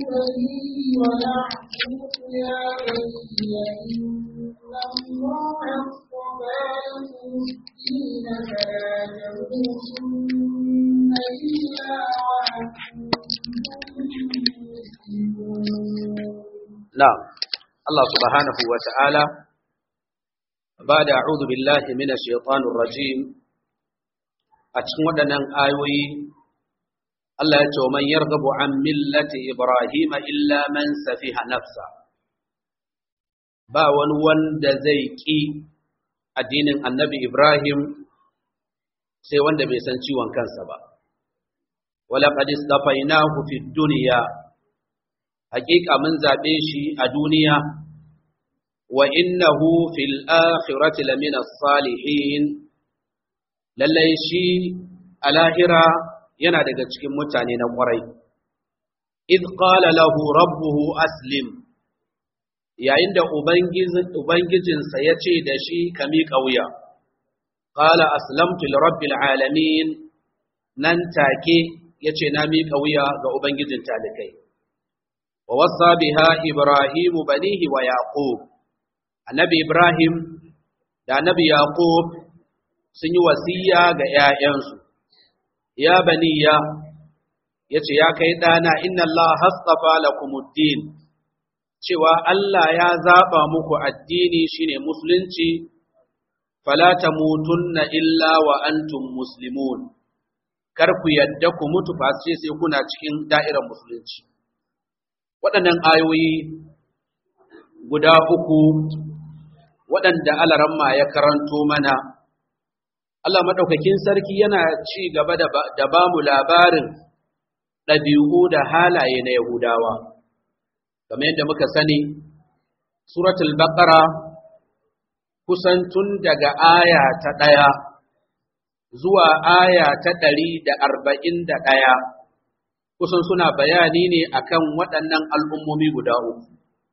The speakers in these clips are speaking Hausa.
بنيه ويعقوب يا بني إن الله اصطفى لكم الدين فلا تموتن إلا وأنتم مسلمون نعم الله سبحانه وتعالى بعد أعوذ بالله من الشيطان الرجيم أتشمدنا آيوي Allah ya ce wa man yarghabu an millati Ibrahim illa man safiha nafsa ba wani wanda zai ki addinin Annabi Ibrahim sai wanda bai san ciwon kansa ba wala qad istafainahu fid dunya haqiqa mun zabe shi a duniya wa innahu fil akhirati lamina salihin lallai shi a lahira yana daga cikin mutane na ƙwarai. Iz qala lahu rabbuhu aslim yayin da Ubangijinsa ya ce da shi ka miƙa wuya, qala aslamtu li rabbil alamin nan take ya ce na miƙa wuya ga Ubangijin talikai. Wa wasa biha Ibrahimu banihi wa Yaqub Annabi Ibrahim da Annabi Yaqub sun yi wasiya ga ‘ya'yansu. ya baniya ya ce ya kai ɗana inna Allah hastafa lakumuddin cewa Allah ya zaɓa muku addini shine musulunci fala tamutunna illa wa antum muslimun kar ku yadda ku mutu face sai kuna cikin da'irar musulunci waɗannan ayoyi guda uku waɗanda alaramma ya karanto mana Allah maɗaukakin sarki yana ci gaba da ba mu labarin ɗabi'u da halaye na Yahudawa. Kamar yadda muka sani, Suratul Baqara kusan tun daga aya ta ɗaya zuwa aya ta ɗari da arba'in da ɗaya, kusan suna bayani ne akan waɗannan al'ummomi guda uku.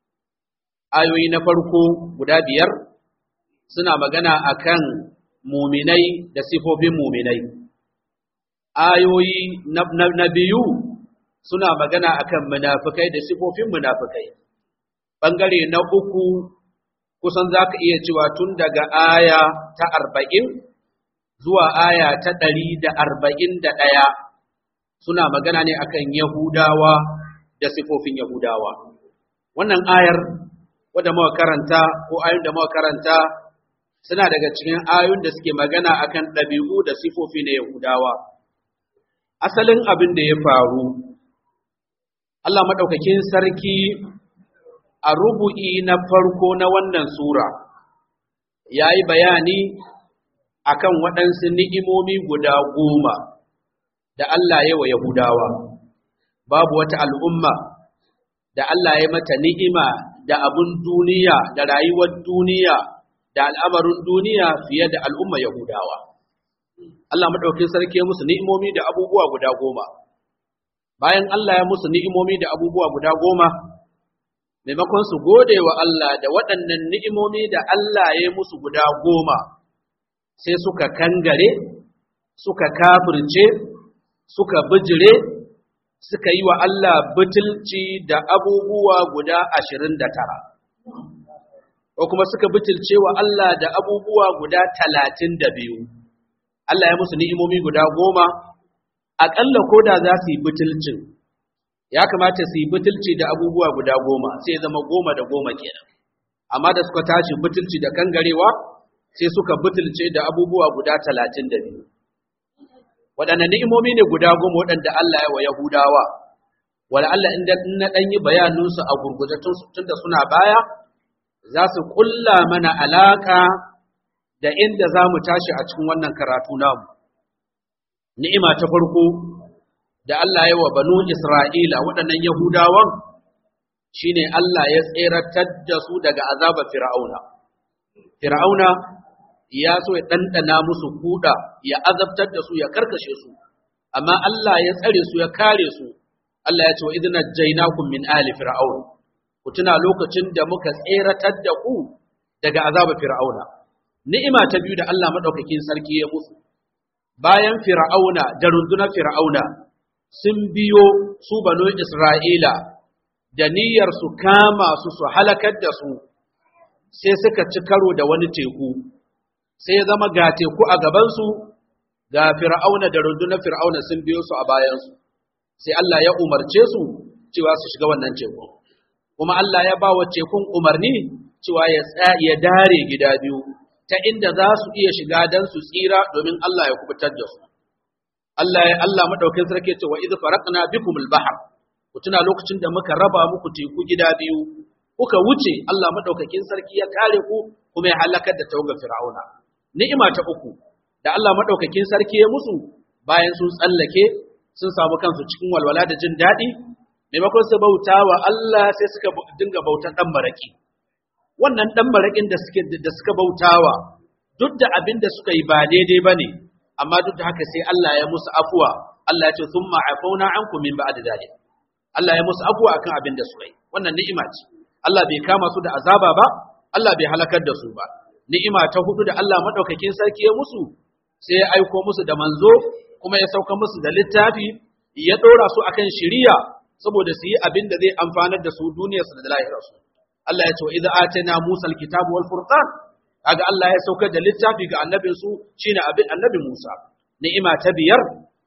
Ayoyi na farko guda biyar suna magana akan muminai da sifofin muminai. Ayoyi na, na, na biyu suna magana akan munafukai da sifofin munafukai. Ɓangare na uku kusan za ka iya cewa tun daga aya ta arba'in zuwa aya ta ɗari da arba'in da ɗaya suna magana ne akan Yahudawa da sifofin Yahudawa. Wannan ayar wadda muka karanta ko ayoyin da muka karanta suna daga cikin ayoyin da suke magana akan ɗabi'u da sifofi na Yahudawa. Asalin abin da ya faru, Allah maɗaukakin sarki a rubu'i na farko na wannan Sura ya yi bayani akan waɗansu ni'imomi guda goma da Allah ya wa Yahudawa. Babu wata al'umma da Allah ya mata ni'ima da abin duniya da rayuwar duniya da al'amarin duniya fiye da al'umma Yahudawa. Allah maɗaukin sarki musu ni'imomi da abubuwa guda goma. Bayan Allah ya musu ni'imomi da abubuwa guda goma, maimakon su gode wa Allah da waɗannan ni'imomi da Allah ya musu guda goma, sai suka kangare, suka kafirce, suka bijire, suka yi wa Allah butulci da abubuwa guda ashirin da tara. ko kuma suka butulce wa Allah da abubuwa guda talatin da biyu. Allah ya musu ni'imomi guda goma, aƙalla ko da za su yi butulcin, ya kamata su yi butulci da abubuwa guda goma, sai ya zama goma da goma kenan. Amma da suka tashi butulci da kangarewa, sai suka butulce da abubuwa guda talatin da biyu. Waɗanne ni'imomi ne guda goma waɗanda Allah ya wa Yahudawa, wala Allah in na ɗan yi bayaninsu a gurguje tun da suna baya, za su ƙulla mana alaƙa da inda za mu tashi a cikin wannan karatu namu. Ni'ima ta farko da Allah ya wa banu Isra'ila waɗannan Yahudawan shi ne Allah ya tseratar da su daga azabar Fir'auna. Fir'auna ya so ya ɗanɗana musu kuɗa, ya azabtar da su, ya karkashe su, amma Allah ya tsare su, ya kare su. Allah ya ce wa idina jainakum min ali fir'aun ku tuna lokacin da muka tseratar da ku daga azabar fir'auna ni'ima ta biyu da Allah madaukakin sarki ya musu bayan fir'auna da rundunar fir'auna sun biyo su banu isra'ila da niyyar su kama su su halakar da su sai suka ci karo da wani teku sai ya zama ga teku a gabansu ga fir'auna da rundunar fir'auna sun biyo su a bayansu sai Allah ya umarce su cewa su shiga wannan teku kuma Allah ya ba wa tekun umarni cewa ya ya dare gida biyu ta inda za su iya shiga dan su tsira domin Allah ya kubutar da su Allah ya Allah madaukakin sarki ce wa idh faraqna bikumul bahr ku tuna lokacin da muka raba muku teku gida biyu kuka wuce Allah madaukakin sarki ya kare ku kuma ya halakar da tawagar fir'auna ni'ima ta uku da Allah madaukakin sarki ya musu bayan sun tsallake sun samu kansu cikin walwala da jin daɗi maimakon su bauta wa Allah sai suka dinga bautan dan maraki wannan dan marakin da suke da suka bautawa duk da abin da suka yi ba daidai bane amma duk da haka sai Allah ya musu afuwa Allah ya ce thumma afawna ankum min ba'di dhalik Allah ya musu afuwa akan abin da suka yi wannan ni'ima ce Allah bai kama su da azaba ba Allah bai halakar da su ba ni'ima ta hudu da Allah madaukakin sarki ya musu sai ya aiko musu da manzo kuma ya sauka musu da littafi ya dora su akan shiriya saboda su yi abin da zai amfanar da su duniyarsu da lahirarsu Allah ya ce wa idza atana Musa alkitabu wal furqan kaga Allah ya saukar da littafi ga annabin su shine abin annabi Musa ni'ima ta biyar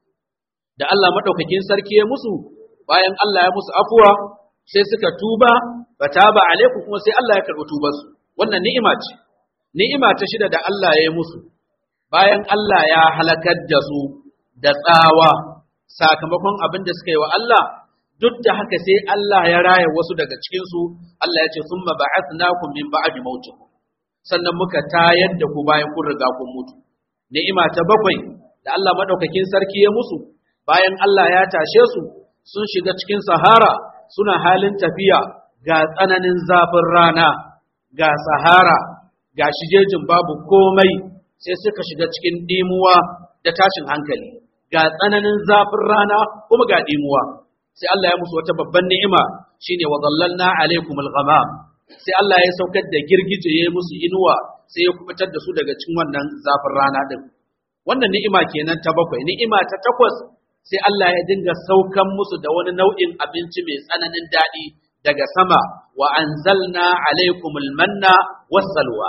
da Allah madaukakin sarki ya musu bayan Allah ya musu afuwa sai suka tuba fataba alaikum kuma sai Allah ya karɓi tubar su wannan ni'ima ce ni'ima ta shida da Allah ya yi musu bayan Allah ya halakar da su da tsawa sakamakon abin da suka yi wa Allah duk da haka sai Allah ya raya wasu daga cikin su Allah ya ce summa ba'athnakum min ba'di mautikum sannan muka tayar da ku bayan kun riga kun mutu ni'ima ta bakwai da Allah madaukakin sarki ya musu bayan Allah ya tashe su sun shiga cikin sahara suna halin tafiya ga tsananin zafin rana ga sahara ga shijejin babu komai sai suka shiga cikin dimuwa da tashin hankali ga tsananin zafin rana kuma ga dimuwa sai Allah ya musu wata babban ni'ima shine wa dhallalna alaikumul ghamam sai Allah ya saukar da girgije ya musu inuwa sai ya kubutar da su daga cikin wannan zafin rana din wannan ni'ima kenan ta bakwai ni'ima ta takwas sai Allah ya dinga saukan musu da wani nau'in abinci mai tsananin daɗi daga sama wa anzalna alaikumul manna wassalwa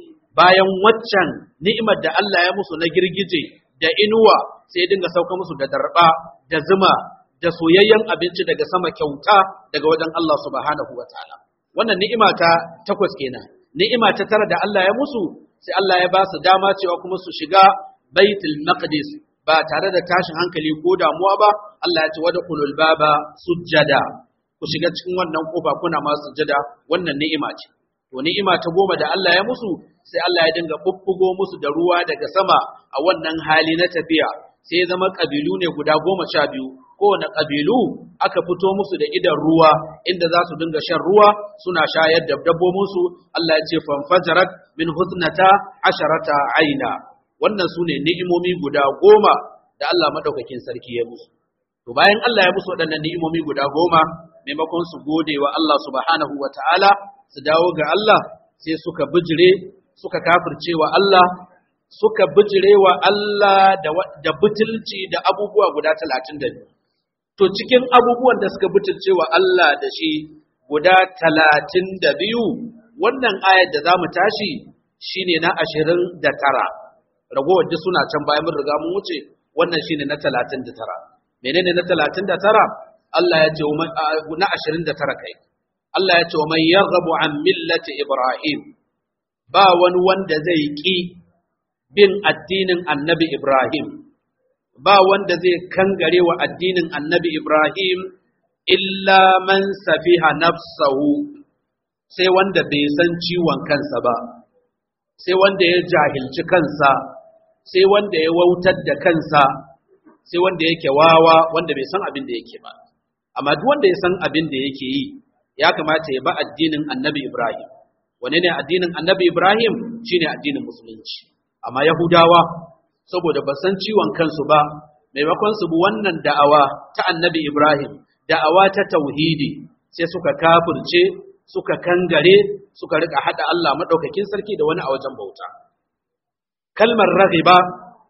bayan waccan ni'imar da Allah ya musu na girgije da inuwa sai ya dinga sauka musu da darba da zuma da soyayyen abinci daga sama kyauta daga wajen Allah subhanahu wa ta'ala wannan ni'ima ta takwas kenan ni'ima ta tara da Allah ya musu sai Allah ya ba su dama cewa kuma su shiga baitul maqdis ba tare da tashin hankali ko damuwa ba Allah ya ce wadkhulul baba sujjada ku shiga cikin wannan kofa kuna ma sujjada wannan ni'ima ce to ni'ima ta goma da Allah ya musu sai Allah ya dinga bubbugo musu da ruwa daga sama a wannan hali na tafiya sai ya zama kabilu ne guda goma sha biyu kowane kabilu aka fito musu da idan ruwa inda za su dinga shan ruwa suna shayar da dabbobinsu Allah ya ce fanfajarat min husnata asharata aina wannan su ne ni'imomi guda goma da Allah madaukakin sarki ya musu to bayan Allah ya musu waɗannan ni'imomi guda goma maimakon su gode wa Allah subhanahu wa ta'ala su dawo ga Allah sai suka bijire suka kafirce wa Allah suka bijire wa Allah da, da butulci da abubuwa guda talatin da biyu to cikin abubuwan da suka butulce wa Allah da shi guda talatin da biyu wannan ayar da za mu tashi shine na ashirin da tara ragowar duk suna can bayan mun riga mun wuce wannan shine na talatin da tara menene na talatin da tara Allah ya ce na ashirin da tara kai Allah ya ce wa man yarghabu an millati Ibrahim ba wani wanda zai ki bin addinin annabi Ibrahim ba wanda zai kangare wa addinin annabi Ibrahim illa man safiha nafsahu sai wanda bai san ciwon kansa ba sai wanda ya jahilci kansa sai wanda ya wautar da kansa sai wanda yake wawa wanda bai san abin da yake ba amma duk wanda ya san abin da yake yi ya kamata ya ba addinin annabi Ibrahim wane ne addinin annabi Ibrahim shine addinin musulunci amma Yahudawa saboda ba san ciwon kansu ba maimakon su bi wannan da'awa ta annabi Ibrahim da'awa ta tauhidi sai suka kafirce suka kangare suka rika hada Allah madaukakin sarki da wani a wajen bauta kalmar raghiba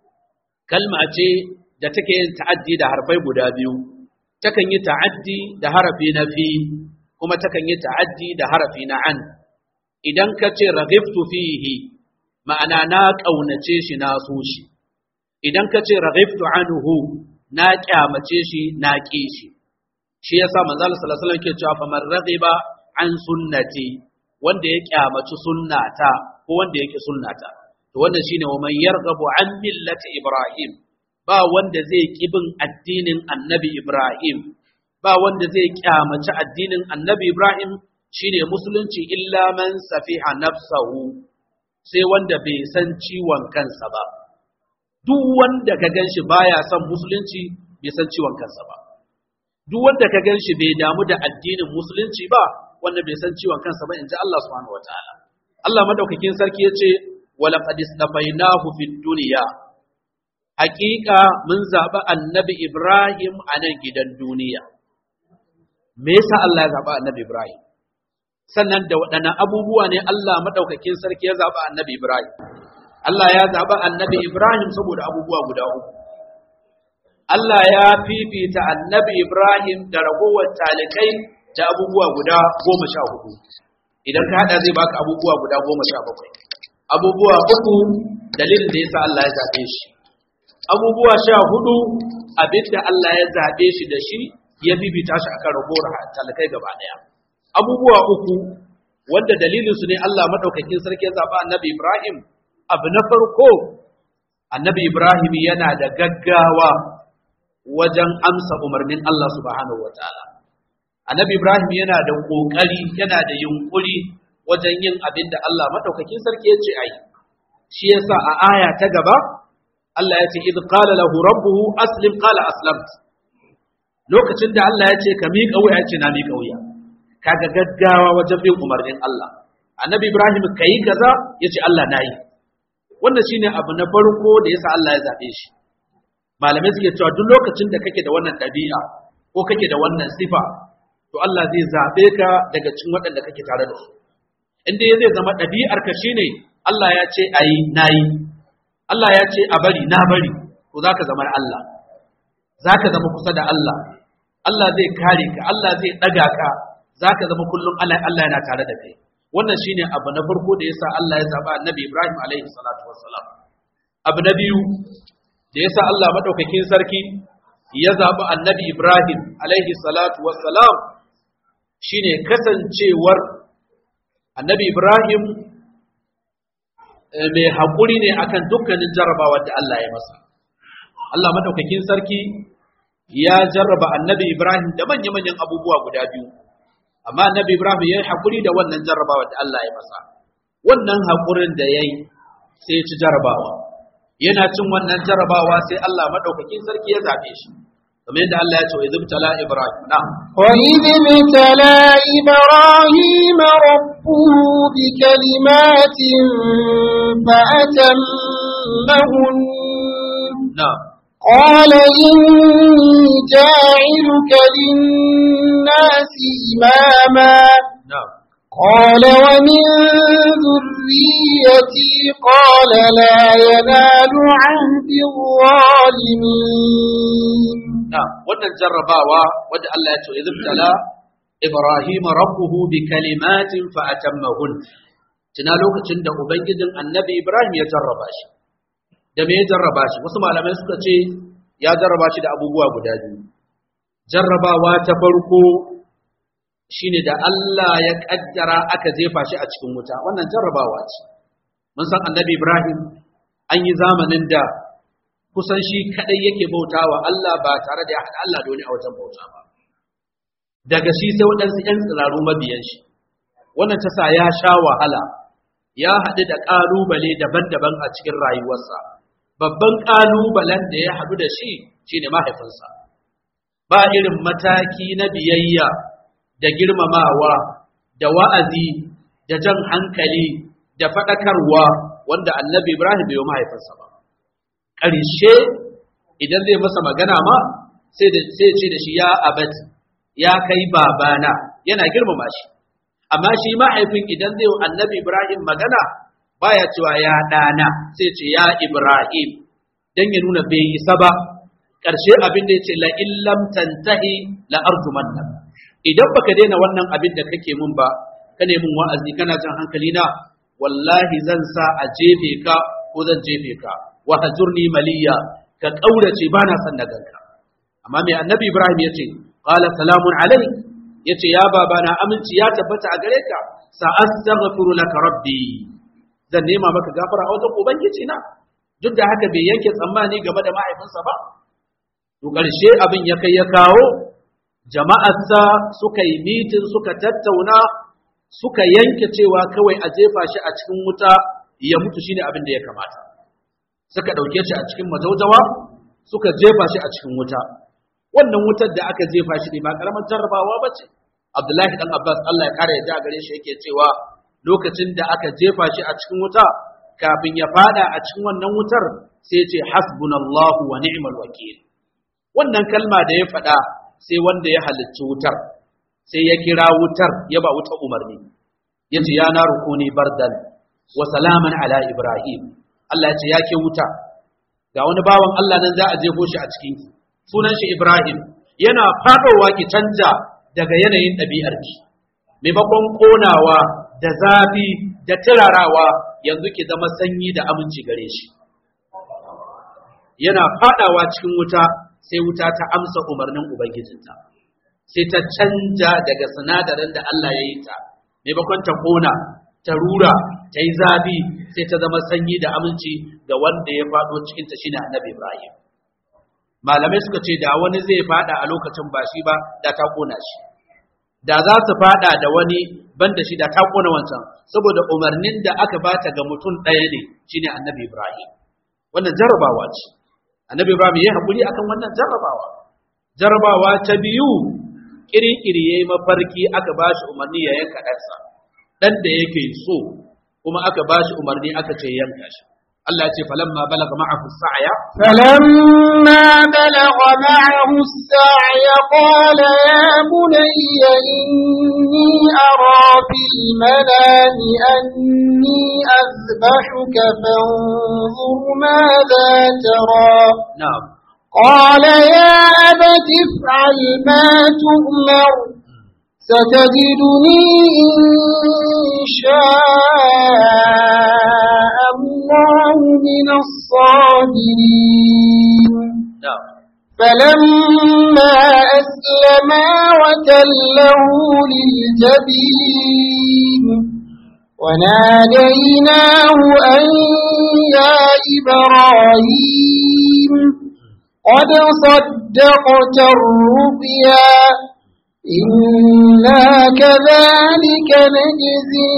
kalma ce da take yin ta'addi da harfai guda biyu takan yi ta'addi da harafi na fi kuma takan yi ta'addi da harafi na an idan ka ce raghibtu fihi ma'ana na ƙaunace shi na so shi idan ka ce raghibtu anhu na kyamace shi na ƙi shi shi yasa manzo Allah sallallahu alaihi wasallam ke cewa faman raghiba an sunnati wanda ya kyamaci sunnata ko wanda yake sunnata to wannan shine wa man yarghabu an millati ibrahim ba wanda zai kibin addinin annabi ibrahim ba wanda zai kyamaci addinin annabi ibrahim shine musulunci illa man safiha nafsahu sai wanda bai san ciwon kansa ba duk wanda ka ganshi baya son musulunci bai san ciwon kansa ba duk wanda ka ganshi bai damu da addinin musulunci ba wanda bai san ciwon kansa ba inji Allah subhanahu wataala Allah madaukakin sarki yace wala qad istafainahu fid dunya haqiqa mun zaba annabi Ibrahim a nan gidan duniya me yasa Allah ya zaba annabi Ibrahim sannan da waɗannan abubuwa ne Allah madaukakin sarki ya zaba annabi Ibrahim Allah ya zaba annabi Ibrahim saboda abubuwa guda uku Allah ya fifita annabi Ibrahim da ragowar talikai da abubuwa guda goma sha hudu idan ka hada zai baka abubuwa guda goma sha bakwai abubuwa uku dalilin da yasa Allah ya zaɓe shi abubuwa sha hudu abinda Allah ya zaɓe shi da shi ya bibita shi akan ragowar talikai gaba ɗaya abubuwa uku wanda dalilin su ne Allah madaukakin sarki ya zaɓa annabi Ibrahim abu na farko annabi Ibrahim yana da gaggawa wajen amsa umarnin Allah subhanahu wa ta'ala. Annabi Ibrahim yana da ƙoƙari, yana da yunƙuri wajen yin abin da Allah maɗaukakin sarki ya ce a yi. Shi yasa a aya ta gaba, Allah ya ce, "Idh qala lahu rabbuhu aslim qala aslamt." Lokacin da Allah ya ce ka miƙa wuya ce na miƙa wuya. Kaga gaggawa wajen bin umarnin Allah. Annabi Ibrahim ka yi kaza ya ce Allah na yi. Wannan shine abu na farko da yasa Allah ya zaɓe shi. malamai suke cewa duk lokacin da kake da wannan ɗabi'a ko kake da wannan sifa to Allah zai zaɓe ka daga cikin waɗanda kake tare da su inda ya zai zama ɗabi'ar ka shine Allah ya ce ayi nayi Allah ya ce a bari na bari to zaka zama Allah zaka zama kusa da Allah Allah zai kare ka Allah zai ɗaga ka zaka zama kullum Allah Allah yana tare da kai wannan shine abu na farko da yasa Allah ya zaba Annabi Ibrahim alaihi salatu wassalam abu na biyu da yasa Allah madaukakin sarki ya zaɓi annabi Ibrahim alaihi salatu wassalam shine kasancewar annabi Ibrahim mai haƙuri ne akan dukkanin jarrabawar da Allah ya masa. Allah madaukakin sarki ya jarraba annabi Ibrahim da manya-manyan abubuwa guda biyu, amma annabi Ibrahim ya yi haƙuri da wannan jarrabawar da Allah ya masa. Wannan haƙurin da ya yi sai ya ci jarrabawa. yana cin wannan jarabawa sai Allah madaukakin sarki ya zabe shi kamar yadda Allah ya ce wa tala ibrahim na wa tala ibrahim rabbuhu bi kalimatin fa atammahun na قال إني جاعلك للناس إماما na قال ومن ذريتي قال لا ينال عهد الظالمين na wannan jarrabawa wadda Allah ya ce wa tala ibrahim rabbuhu bi kalimatin fa atammahun tuna lokacin da ubangijin annabi ibrahim ya jarraba shi da me ya jarraba shi wasu malamai suka ce ya jarraba shi da abubuwa guda biyu jarrabawa ta farko shine da Allah ya kaddara aka jefa shi a cikin wuta wannan jarrabawa ce mun san annabi Ibrahim an yi zamanin da kusan shi kadai yake bautawa Allah ba tare da ya haɗa Allah da wani a wajen bauta ba daga shi sai waɗansu ‘yan tsiraru mabiyan shi wannan ta sa ya sha wahala ya haɗu da ƙalubale daban-daban a cikin rayuwarsa babban ƙalubalen da ya haɗu da shi shine mahaifinsa ba irin mataki na biyayya da girmamawa da wa'azi da jan hankali da faɗakarwa wanda annabi Ibrahim bai yi mahaifinsa ba. Ƙarshe idan zai masa magana ma sai ce da shi ya abati ya kai babana yana girmama shi. Amma shi mahaifin idan zai annabi Ibrahim magana baya cewa ya ɗana sai ce ya Ibrahim don ya nuna bai isa ba. Ƙarshe abin da ya ce la illam tantahi la arjumanna idan baka daina wannan abin da kake mun ba ka ne mun wa'azi kana jan hankali na wallahi zan sa a jefe ka ko zan jefe ka wa hajurni maliya ka kaurace bana son na ganka amma mai annabi ibrahim yace qala salamun alayk yace ya babana aminci ya tabbata a gare ka sa astaghfiru laka rabbi zan nema maka gafara a wajen ubangiji na duk da haka bai yanke tsammani game da mahaifinsa ba to ƙarshe abin ya kai ya kawo jama'arsa suka yi mitin suka tattauna suka yanke cewa kawai a jefa shi a cikin wuta ya mutu shine abin da ya kamata suka ɗauke shi a cikin majaujawa suka jefa shi a cikin wuta wannan wutar da aka jefa shi ne ba ƙaramin jarrabawa ba ce abdullahi dan abbas allah ya ƙara ya gare shi yake cewa lokacin da aka jefa shi a cikin wuta kafin ya fada a cikin wannan wutar sai ce hasbunallahu wa ni'mal wakil wannan kalma da ya faɗa sai wanda ya halicci wutar sai ya kira wutar ya ba wuta umarni ya ce ya na rukuni bardan wa salaman ala ibrahim Allah ya ce ya ke wuta ga wani bawan Allah nan za a jefo shi a cikin ki sunan shi ibrahim yana faɗowa ki canja daga yanayin ɗabi'ar ki maimakon ƙonawa da zafi da turarawa yanzu ki zama sanyi da aminci gare shi yana faɗawa cikin wuta sai wuta ta amsa umarnin Ubangijinta, sai ta canja daga sinadarin da Allah ya yi ta, maimakon ta ƙona, ta rura, ta yi zafi, sai ta zama sanyi da aminci ga wanda ya faɗo cikinta shi ne annabi Ibrahim. Malamai suka ce da wani zai faɗa a lokacin ba shi ba, da ta ƙona shi. Da za su faɗa da wani ban da shi da ta ƙona wancan, saboda umarnin da aka bata ga mutum ɗaya ne shi ne annabi Ibrahim. Wannan jarabawa ce. annabi ibrahim ya haƙuri akan wannan jarrabawa jarrabawa ta biyu kirikiri yayi mafarki aka bashi umarni ya yanka ɗansa ɗan da yake so kuma aka bashi umarni aka ce yanka shi Allah ya ce falamma balaga ma'ahu sa'ya فلما بلغ معه السعي قال يا بني إني أرى في المنام أني أذبحك فانظر ماذا ترى na'am قال يا أبت افعل ما تؤمر ستجدني إن شاء الله من الصابرين na'am فلما أسلما وتله للجبين وناديناه أن يا إبراهيم قد صدقت الرؤيا إنا كذلك نجزي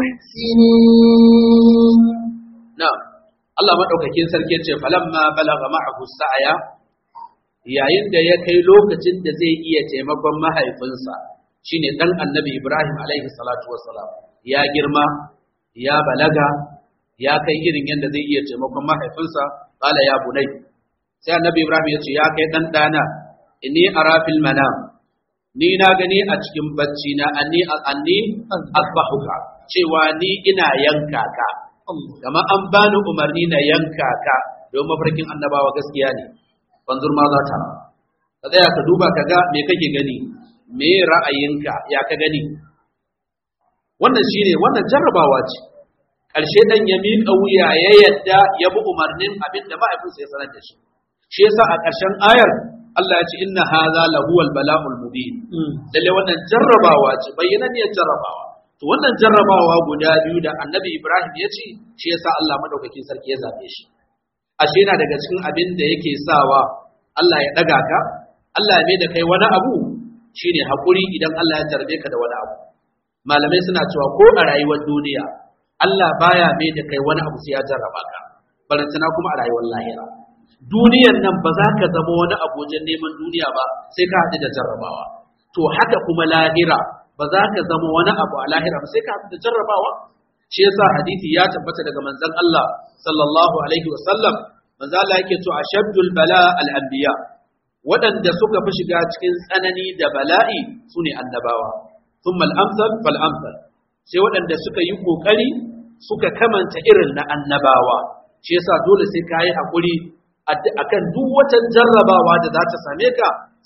المحسنين na'am Allah madaukakin sarki ya ce falamma balaga ma'ahu sa'ya yayin da ya kai lokacin da zai iya taimakon mahaifinsa shine dan annabi Ibrahim alaihi salatu wassalam ya girma ya balaga ya kai irin yadda zai iya taimakon mahaifinsa qala ya bunai sai annabi Ibrahim ya ce ya kai dan dana inni ara fil manam ni na gani a cikin bacci na anni anni asbahuka cewa ni ina yanka ka kama an bani umarni na yanka ka don mafarkin annabawa gaskiya ne banzur ma za ta ka tsaya ka duba ka ga me kake gani me ra'ayinka ya ka gani wannan shine wannan jarrabawa ce ƙarshe dan ya miƙa wuya ya yadda ya bi umarnin abin da mahaifinsa ya sanar da shi shi yasa a ƙarshen ayar Allah ya ce inna hadha lahuwal bala'ul mubin lalle wannan jarrabawa ce bayyananniyar jarrabawa to wannan jarrabawa guda biyu da annabi Ibrahim ya ce shi yasa Allah madaukakin sarki ya zabe shi ashe yana daga cikin abin da yake sawa Allah ya daga ka Allah ya mai da kai wani abu shine hakuri idan Allah ya jarbe ka da wani abu malamai suna cewa ko a rayuwar duniya Allah baya mai da kai wani abu sai ya jarraba ka barantana kuma a rayuwar lahira duniyar nan ba za ka zama wani abu wajen neman duniya ba sai ka haɗu da jarrabawa to haka kuma lahira ba za ka zama wani abu a lahira ba sai ka haɗu da jarrabawa shi yasa hadisi ya tabbata daga manzon Allah sallallahu alaihi wa sallam manzon Allah yake to ashaddul bala al anbiya waɗanda suka fi shiga cikin tsanani da bala'i sune annabawa thumma al amsal fal amsal sai waɗanda suka yi kokari suka kamanta irin na annabawa shi yasa dole sai ka yi hakuri akan duk wata jarrabawa da za ta same ka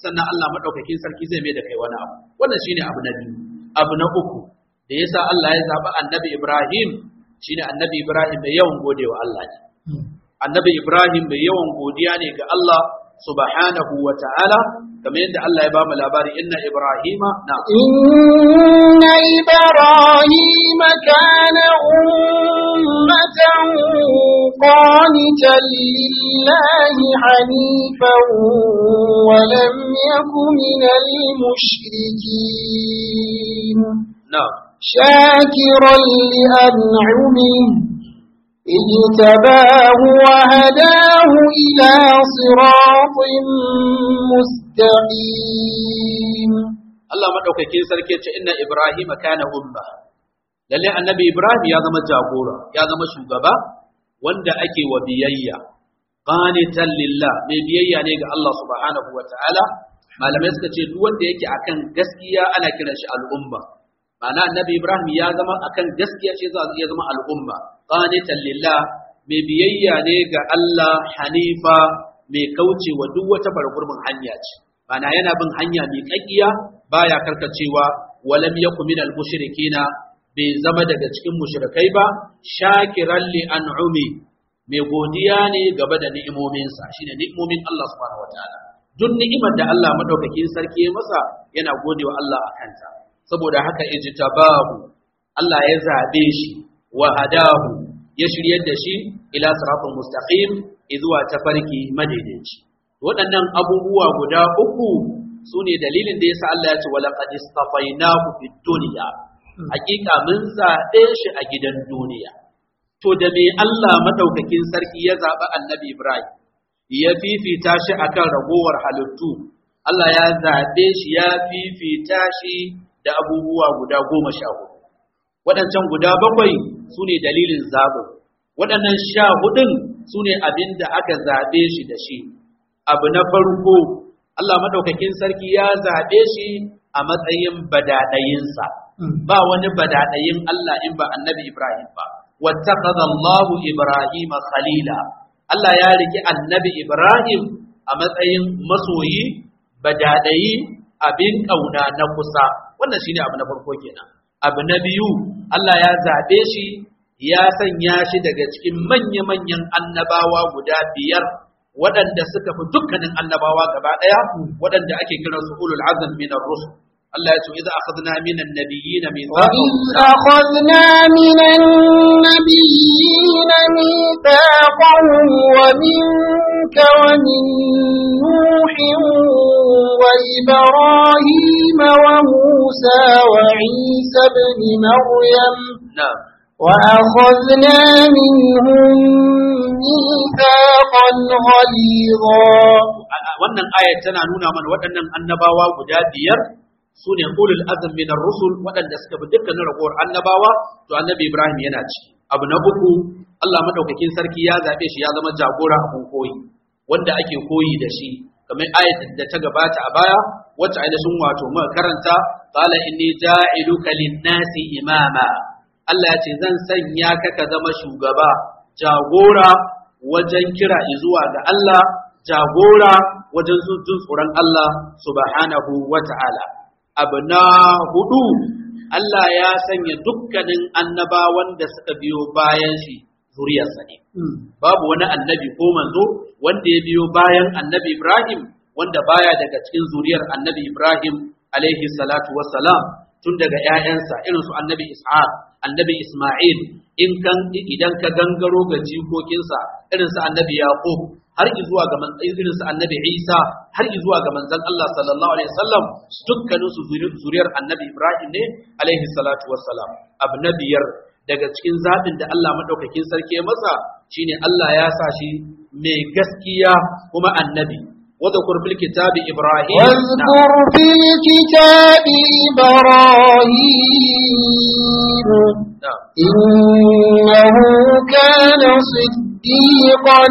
sannan Allah madaukakin sarki zai mai da kai wani abu wannan shine abu na biyu abu na uku da yasa Allah ya zaba annabi Ibrahim shine annabi Ibrahim mai yawan godewa Allah ne annabi Ibrahim mai yawan godiya ne ga Allah subhanahu wa ta'ala kamar yadda Allah ya ba mu labari inna Ibrahima na إن إبراهيم كان أمة قانتا لله حنيفا ولم يك من المشركين na شاكرا لأنعمه اجتباه وهداه إلى صراط مستقيم Allah madaukakin sarki ce inna Ibrahim kana umma lalle annabi Ibrahim ya zama jagora ya zama shugaba wanda ake wa biyayya qanitan lillah mai biyayya ne ga Allah subhanahu wa ta'ala malamai suka ce duk wanda yake akan gaskiya ana kiran shi al'umma ma'ana annabi Ibrahim ya zama akan gaskiya ce za ya zama al'umma qanitan lillah mai biyayya ne ga Allah hanifa mai kaucewa duk wata bargurbin hanya ce Mana yana bin hanya mai kakkiya baya karkacewa walam yakun minal mushrikina bai zama daga cikin mushrikai ba shakiran li an'umi mai godiya ne gaba da ni'imominsa shine ni'imomin Allah subhanahu wataala duk ni'imar da Allah madaukakin sarki ya masa yana godewa Allah akanta saboda haka ijtabahu Allah ya zabe shi wa hadahu ya shiryar da shi ila siratal mustaqim izuwa tafarki madaidaici waɗannan abubuwa guda uku su ne dalilin da yasa Allah ya ce walaqad istafainahu fid dunya hakika mun zaɓe shi a gidan duniya to da me Allah madaukakin sarki ya zaɓi annabi Ibrahim ya fifita shi akan ragowar halittu Allah ya zaɓe shi ya fifita shi da abubuwa guda goma sha hudu waɗancan guda bakwai su ne dalilin zaɓin waɗannan sha hudun su ne abin da aka zaɓe shi da shi abu na farko Allah madaukakin sarki ya zaɓe shi a matsayin badaɗayinsa ba wani badaɗayin Allah in ba annabi Ibrahim ba wattaqadha Allahu Ibrahim khalila Allah ya riki annabi Ibrahim a matsayin masoyi badaɗayi abin ƙauna na kusa wannan shine abu na farko kenan abu na biyu Allah ya zaɓe shi ya sanya shi daga cikin manya-manyan annabawa guda biyar waɗanda suka fi dukkanin annabawa gaba ɗaya waɗanda ake kiran su ulul azm min ar-rusul Allah ya ce idza akhadna min an-nabiyyin وإذ أخذنا من النبيين ميثاقهم ومنك ومن نوح وإبراهيم وموسى وعيسى بن مريم na'am وأخذنا منهم ميثاقا غليظا wannan ayat tana nuna mana waɗannan annabawa guda biyar su ne ulul azm min ar-rusul waɗanda suka bi dukkanin ragowar annabawa to annabi Ibrahim yana ci abu na uku Allah madaukakin sarki ya zabe shi ya zama jagora a koyi wanda ake koyi da shi kamar ayat da ta gabata a baya wacce ainihin wato muka karanta qala inni ja'iluka lin-nasi imama Allah ya ce zan sanya ka ka zama shugaba jagora wajen kira zuwa ga Allah jagora wajen jin tsoron Allah subhanahu wa ta'ala. Abu na hudu, Allah ya sanya dukkanin annabawan da suka biyo bayan shi zuriyarsa ne. Babu wani annabi ko manzo wanda ya biyo bayan annabi Ibrahim wanda baya daga cikin zuriyar annabi Ibrahim alaihi salatu wassalam tun daga ‘ya'yansa irin su annabi Ishaq, annabi Ismail, in kan idan ka gangaro ga jikokinsa irin su annabi Yaqub har zuwa ga irin su annabi Isa har zuwa ga manzon Allah sallallahu alaihi wasallam dukkanin su zuriyar annabi Ibrahim ne alaihi salatu wassalam abu na biyar daga cikin zaɓin da Allah madaukakin sarki ya masa shine Allah ya sa shi mai gaskiya kuma annabi واذكر في الكتاب إبراهيم واذكر في الكتاب إبراهيم نعم. إنه كان صديقا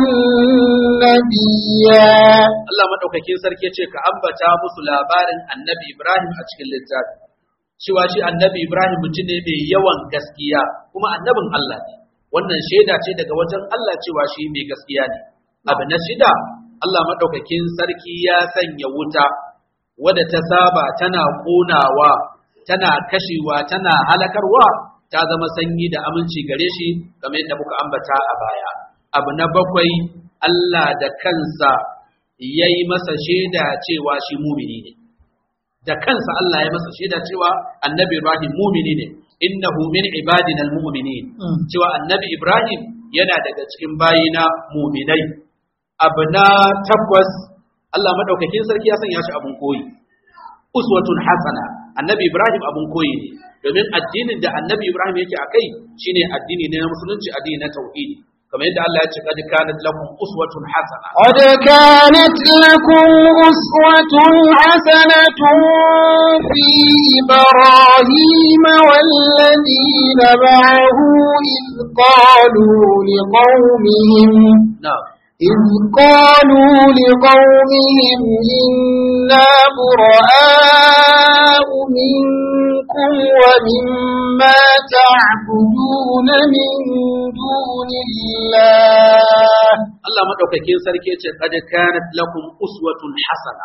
نبيا Allah madaukakin sarki ya ce ka ambata musu labarin annabi Ibrahim a cikin littafi cewa shi annabi Ibrahim mutum ne mai yawan gaskiya kuma annabin Allah ne wannan shaida ce daga wajen Allah cewa shi mai gaskiya ne abu na shida Allah madaukakin sarki ya sanya wuta wadda ta saba tana ƙonawa tana kashewa tana halakarwa ta zama sanyi da aminci gare shi kamar yadda muka ambata a baya abu na bakwai Allah da kansa ya yi masa shaida cewa shi mumini ne da kansa Allah ya masa shaida cewa annabi Ibrahim mumini ne innahu min ibadina almu'minin cewa annabi Ibrahim yana daga cikin bayina muminai abu na takwas Allah madaukakin sarki ya sanya shi abun koyi uswatun hasana annabi Ibrahim abun koyi ne domin addinin da annabi Ibrahim yake akai shine addini ne na musulunci addini na tauhidi kamar yadda Allah ya ce kad kanat lakum uswatun hasana قد كانت لكم أسوة حسنة في إبراهيم والذين معه إذ قالوا لقومهم na'am إذ قالوا لقومهم إنا براء منكم ومما تعبدون من دون الله Allah madaukakin sarki ya ce kad kanat lakum uswatun hasana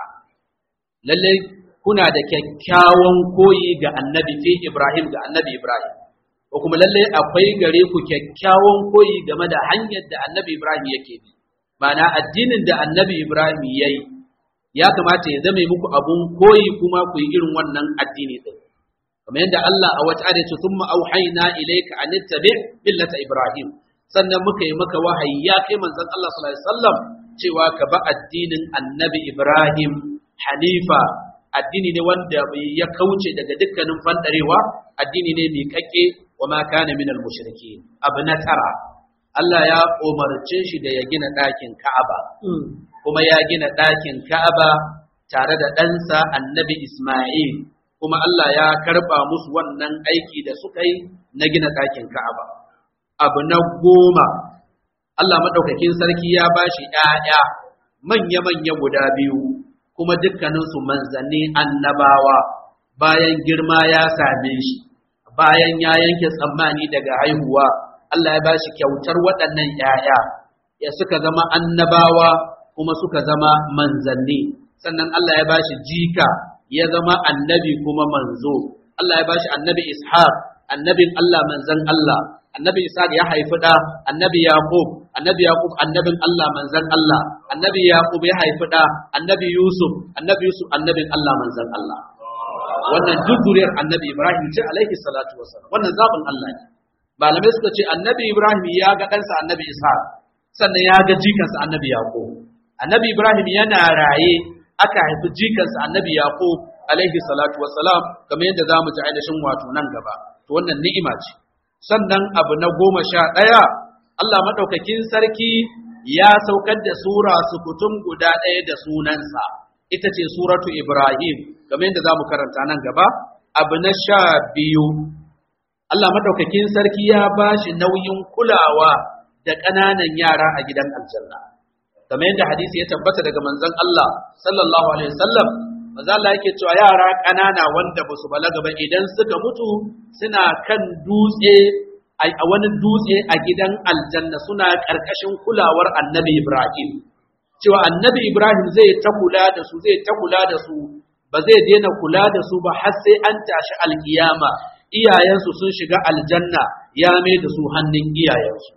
lalle kuna da kyakkyawan koyi ga annabi fi Ibrahim ga annabi Ibrahim ko kuma lalle akwai gare ku kyakkyawan koyi game da hanyar da annabi Ibrahim yake bi ma'ana addinin da annabi Ibrahim yayi ya kamata ya zame muku abun koyi kuma ku yi irin wannan addini din kamar yadda Allah a wata ayat ce thumma auhayna ilayka an tattabi' millata Ibrahim sannan muka yi maka wahayi ya kai manzon Allah sallallahu alaihi wasallam cewa ka ba addinin annabi Ibrahim hanifa addini ne wanda ya kauce daga dukkanin fandarewa addini ne mai kake wa ma kana minal mushriki abu na tara Allah ya umarce shi da ya gina ɗakin Ka'aba kuma ya gina ɗakin Ka'aba tare da ɗansa annabi Ismail kuma Allah ya karɓa musu wannan aiki da suka yi na gina ɗakin Ka'aba abu na goma Allah maɗaukakin sarki ya ba shi ‘ya'ya manya-manya guda biyu kuma dukkaninsu manzanni annabawa bayan girma ya same shi bayan ya yanke tsammani daga haihuwa Allah ya ba shi kyautar waɗannan ‘ya'ya ya suka zama annabawa kuma suka zama manzanni sannan Allah ya ba shi jika ya zama annabi kuma manzo Allah ya ba shi annabi ishaq annabin Allah manzan Allah annabi Ishaq ya haifi ɗa annabi Yaqub annabi Yaqub annabin Allah manzan Allah annabi Yaqub ya haifi ɗa annabi Yusuf annabi Yusuf annabin Allah manzan Allah wannan duk zuriyar annabi Ibrahim ce alaihi salatu wasallam wannan zaɓin Allah ne malamai suka ce annabi Ibrahim ya ga ɗansa annabi Ishaq sannan ya ga jikansa annabi Yaqub annabi Ibrahim yana raye aka haifi jikansa annabi Yaqub alaihi salatu wasalam kamar yadda za mu ji ainihin wato nan gaba to wannan ni'ima ce sannan abu na goma sha ɗaya Allah maɗaukakin sarki ya saukar da sura sukutum guda ɗaya da sunansa ita ce suratu Ibrahim kamar yadda za mu karanta nan gaba abu na sha biyu Allah maɗaukakin sarki ya ba shi nauyin kulawa da ƙananan yara a gidan aljanna kamar yadda hadisi ya tabbata daga manzon Allah sallallahu alaihi wasallam manzo Allah yake cewa yara ƙanana wanda ba su balaga ba idan suka mutu suna kan dutse a wani dutse a gidan aljanna suna ƙarƙashin kulawar annabi Ibrahim cewa annabi Ibrahim zai ta kula da su zai ta kula da su ba zai daina kula da su ba har sai an tashi alkiyama iyayensu sun shiga aljanna ya mai da su hannun iyayensu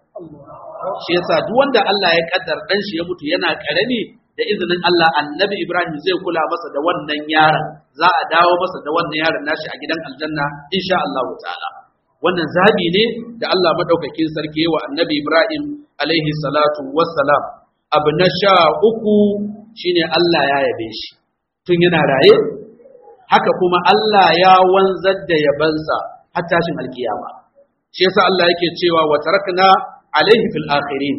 shi yasa duk wanda Allah ya kaddar dan shi ya mutu yana karami da izinin Allah annabi Ibrahim zai kula masa da wannan yaron za a dawo masa da wannan yaron nashi a gidan aljanna insha Allah ta'ala wannan zabi ne da Allah madaukakin sarki wa annabi Ibrahim alaihi salatu wassalam abu na sha uku shine Allah ya yabe shi tun yana raye haka kuma Allah ya wanzar da yabansa har tashin alkiyama shi yasa Allah yake cewa wa tarakna alaihi fil akhirin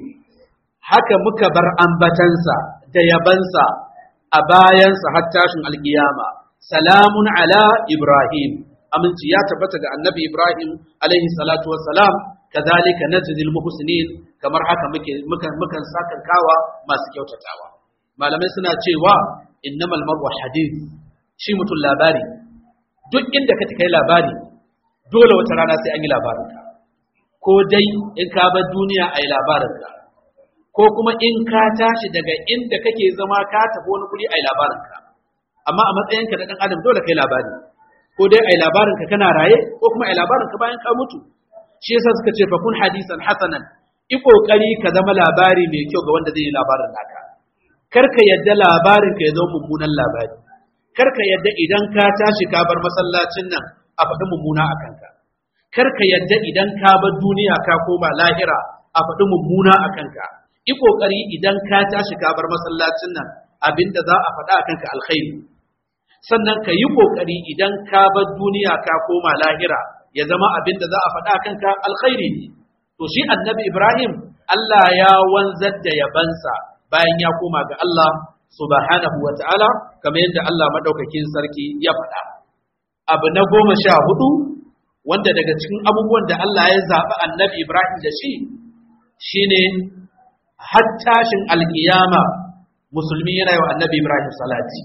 haka muka bar ambatansa da yabansa a bayansa har tashin alkiyama salamun ala ibrahim aminci ya tabbata ga annabi ibrahim alaihi salatu wassalam kazalika najzil muhsinin kamar haka muke mukan mukan sakan kawa masu kyautatawa malamai suna cewa innamal mar'u hadith shi mutum labari duk inda ka kai labari dole wata rana sai an yi labarinka ko dai in ka bar duniya a yi labarinka ko kuma in ka tashi daga inda kake zama ka tafi wani guri a yi labarinka amma a matsayinka da ɗan adam dole kai labari ko dai ai labarin ka kana raye ko kuma ai labarin ka bayan ka mutu shi yasa suka ce fa kun hadisan hasanan i kokari ka zama labari mai kyau ga wanda zai yi labarin naka kar ka yadda labarin ka ya zama mummunan labari kar ka yadda idan ka tashi ka bar masallacin nan a faɗi mummuna a kanka kar ka yadda idan ka bar duniya ka koma lahira a faɗi mummuna a kanka i kokari idan ka tashi ka bar masallacin nan abinda za a faɗa a kanka alkhairi sannan ka yi kokari idan ka bar duniya ka koma lahira ya zama abinda za a faɗa a kanka alkhairi ne to shi annabi Ibrahim Allah ya wanzar da yabansa bayan ya koma ga Allah subhanahu wa ta'ala kamar yadda Allah madaukakin sarki ya faɗa abu na goma sha hudu wanda daga cikin abubuwan da Allah ya zaɓi annabi Ibrahim da shi shine har tashin alkiyama musulmi yana yi wa annabi Ibrahim salati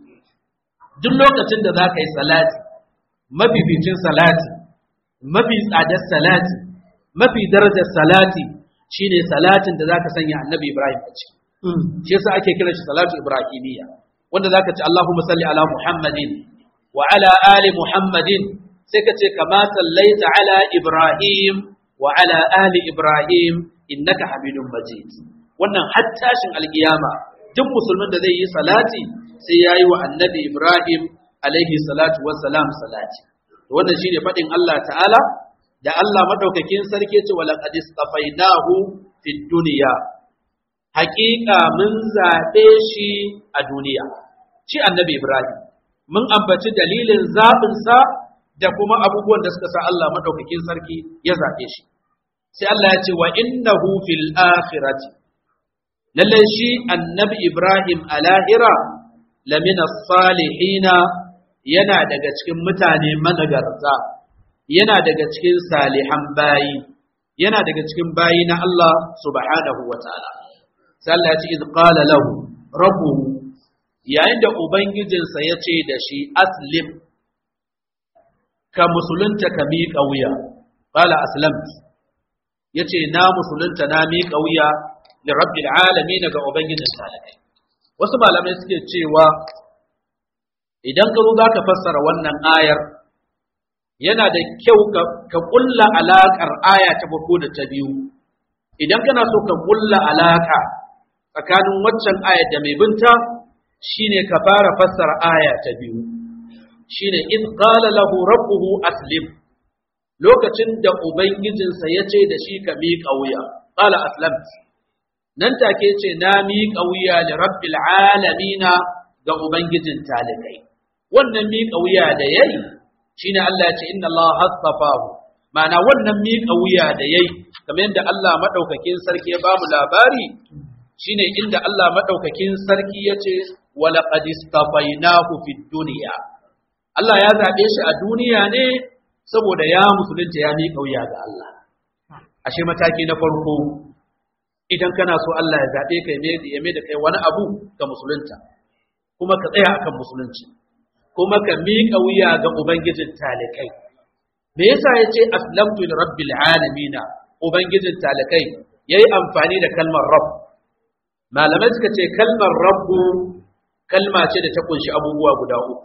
duk lokacin da za ka yi salati mafificin salati mafi tsadar salati mafi darajar salati shine salatin da zaka sanya annabi Ibrahim a ciki shi yasa ake kiran shi salatu ibrahimiyya wanda zaka ce Allahumma salli ala Muhammadin wa ala ali Muhammadin sai ka ce kama sallaita ala Ibrahim wa ala ali Ibrahim innaka Hamidum Majid wannan har tashin alkiyama duk musulmin da zai yi salati sai yayi wa annabi Ibrahim alaihi salatu wassalam salati wannan shine fadin Allah ta'ala da Allah madaukakin sarki ce wala qad istafainahu fid dunya haqiqa mun zabe shi a duniya shi annabi Ibrahim mun ambaci dalilin zabin sa da kuma abubuwan da suka sa Allah madaukakin sarki ya zabe shi sai Allah ya ce wa innahu fil akhirati lalle shi annabi Ibrahim a lahira lamina salihina yana daga cikin mutane managarta yana daga cikin salihan bayi yana daga cikin bayi na Allah subhanahu wa ta'ala sai Allah ya ce iz qala lahu rabbuhu yayin da ubangijinsa ya ce da shi aslim ka musulunta ka miƙa wuya qala aslamt yace na musulunta na miƙa wuya li rabbil alamin ga ubangijin talakai wasu malamai suke cewa idan ka zo zaka fassara wannan ayar yana da kyau ka kulla alaƙar aya ta farko da ta biyu idan kana so ka kulla alaƙa tsakanin waccan aya da mai binta shine ka fara fassara aya ta biyu shine id qala lahu rabbuhu aslim lokacin da ubangijinsa ya ce da shi ka miƙa wuya qala aslamt nan take ce na miƙa wuya li rabbil alamina ga ubangijin talikai wannan miƙa wuya da yayi shine Allah ya ce inna Allah hasafahu ma'ana wannan miƙa wuya da yayi kamar yadda Allah madaukakin sarki ya bamu labari shine inda Allah madaukakin sarki ya ce wa laqad istafainahu fid dunya Allah ya zabe shi a duniya ne saboda ya musulunta ya miƙa wuya ga Allah ashe mataki na farko idan kana so Allah ya zabe ka ya mai da kai wani abu ga musulunta kuma ka tsaya akan musulunci kuma ka miƙa wuya ga Ubangijin talikai. Me yasa ya ce aslamtu li rabbil alamina Ubangijin talikai ya yi amfani da kalmar rabb. Malamai suka ce kalmar rabbu kalma ce da ta kunshi abubuwa guda uku.